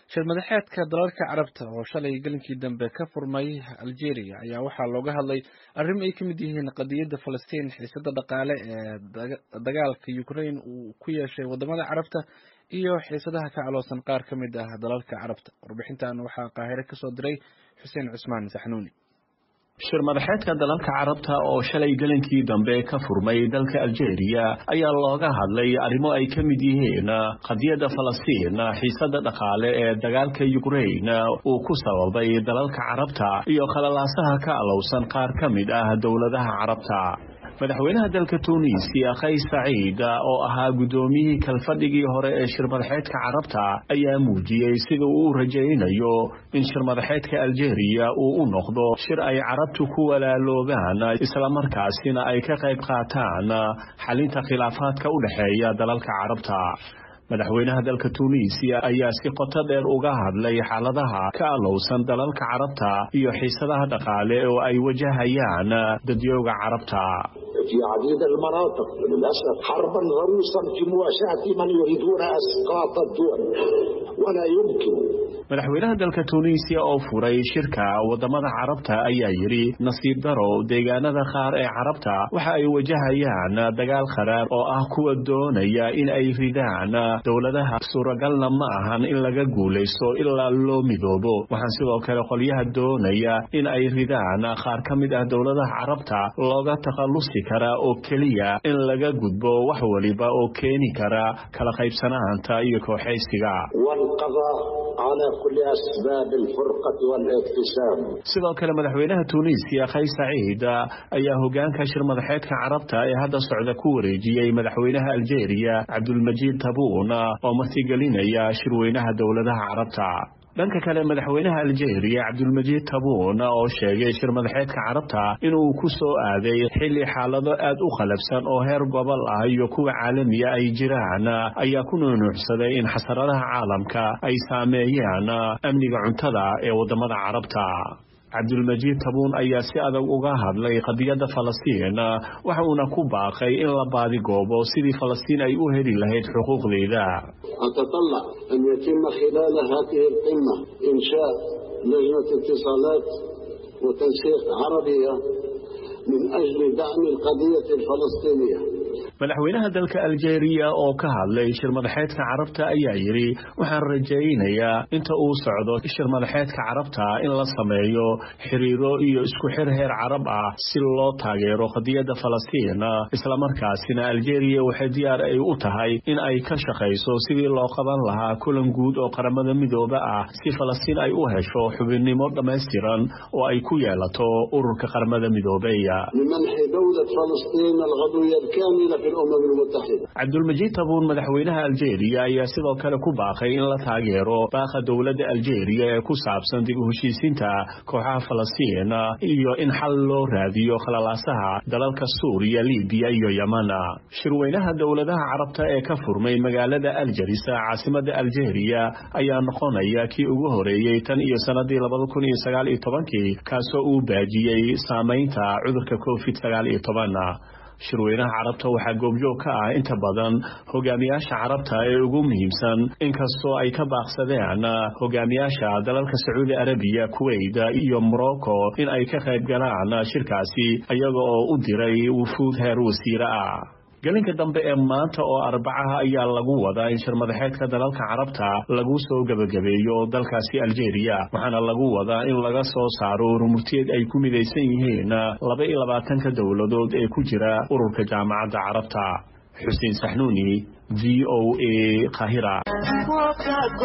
shir madaxeedka dalalka carabta oo shalay gelinkii dambe ka furmay algeria ayaa waxaa looga hadlay arrimo ay ka mid yihiin qadiyadda falastiin xiisada dhaqaale ee dagaalka ukraine uu ku yeeshay wadamada carabta iyo xiisadaha ka caloosan qaar ka mid ah dalalka carabta warbixintan waxaa qaahire kasoo diray xuseen cusmaan saxnuuni shir madaxeedka dalalka carabta oo shalay gelinkii dambe ka furmay dalka algeria ayaa looga hadlay arrimo ay ka mid yihiin qadiyadda falastiin xiisada dhaqaale ee dagaalka ukraine uu ku sababay dalalka carabta iyo khalalaasaha ka alowsan qaar ka mid ah dowladaha carabta madaxweynaha dalka tunisiya kays saciid oo ahaa guddoomiyihii kalfadhigii hore ee shir madaxeedka carabta ayaa muujiyey sida uu u rajaynayo in shir madaxeedka algeria uu u noqdo shir ay carabtu ku walaaloobaan islamarkaasina ay ka qayb qaataan xalinta khilaafaadka u dhexeeya dalalka carabta madaxweynaha dalka tunisiya ayaa si qoto dheer uga hadlay xaaladaha ka alowsan dalalka carabta iyo xiisadaha dhaqaale oo ay wajahayaan dadyooga carabta في عديد المناطق للأسف حربا ضروسا في مواجهة من يريدون أسقاط الدول ولا يمكن madaxweynaha dalka tunisiya oo furay shirka wadamada carabta ayaa yidhi nasiib daro deegaanada qaar ee carabta waxa ay wajahayaan dagaal kharaar oo ah kuwa doonaya in ay ridaan dowladaha suuragalna ma ahan in laga guulaysto ilaa loo midoobo waxaan sidoo kale qolyaha doonaya in ay ridaan qaar ka mid ah dowladaha carabta looga takhallusi karaa oo keliya in laga gudbo wax waliba oo keeni kara kala qaybsanaanta iyo kooxaysiga sidoo kale madaxweynaha tunisiya kays saciid ayaa hogaanka shir madaxeedka carabta ee hadda socda ku wareejiyey madaxweynaha algeria cabdulmajiid tabuun oo martigelinaya shirweynaha dowladaha carabta dhanka kale madaxweynaha algeria cabdulmajiid tabuun oo sheegay shir madaxeedka carabta inuu ku soo aaday xilli xaalado aad u qalabsan oo heer gobol ah iyo kuwa caalamiya ay jiraan ayaa ku nuunuucsaday in xasaradaha caalamka ay saameeyaan amniga cuntada ee wadamada carabta cabdulmajiid tabuun ayaa si adag uga hadlay qadiyadda falastiin waxa uuna ku baaqay in la baadigoobo sidii falastiin ay u heli lahayd xuquuqdeeda أتطلع أن يتم خلال هذه القمة إنشاء لجنة اتصالات وتنسيق عربية من أجل دعم القضية الفلسطينية madaxweynaha dalka algeria oo ka hadlay shir madaxeedka carabta ayaa yidhi waxaan rajaynayaa inta uu socdo shir madaxeedka carabta in la sameeyo xiriiro iyo isku xir heer carab ah si loo taageero qadiyadda falastiin islamarkaasina algeria waxay diyaar ay u tahay in ay ka shaqayso sidii loo qaban lahaa kulan guud oo qaramada midooba ah si falastiin ay u hesho xubinnimo dhammaystiran oo ay ku yeelato ururka qaramada midoobeya cabdulmajiid tabuun madaxweynaha algeria ayaa sidoo kale ku baaqay in la taageero baaqa dowladda algeria ee ku saabsan dib u heshiisiinta kooxaha falastiin iyo in xal loo raadiyo khalalaasaha dalalka suuriya libiya iyo yeman shirweynaha dowladaha carabta ee ka furmay magaalada aljarisa caasimada algeria ayaa noqonaya kii ugu horeeyey tan iyo sanadii labada kun iyo sagaal iyo tobankii kaasoo uu baajiyey saamaynta cudurka covid sagaal iyo toban shirweynaha carabta waxaa goobjoog ka ah inta badan hogaamiyaasha carabta ee ugu muhiimsan inkastoo ay ka baaqsadeen hogaamiyaasha dalalka sacuudi arabiya kuwait iyo morocco in ay ka qayb galaan shirkaasi iyaga oo u diray wufuud heer wasiire ah gelinka dambe ee maanta oo arbacaha ayaa lagu wadaa in shir madaxeedka dalalka carabta lagu soo gebagabeeyo dalkaasi algeria waxaana lagu wadaa in laga soo saaro rumurteed ay ku midaysan yihiin laba iyo labaatanka dowladood ee ku jira ururka jaamacadda carabta xuseen saxnuuni v o a kahira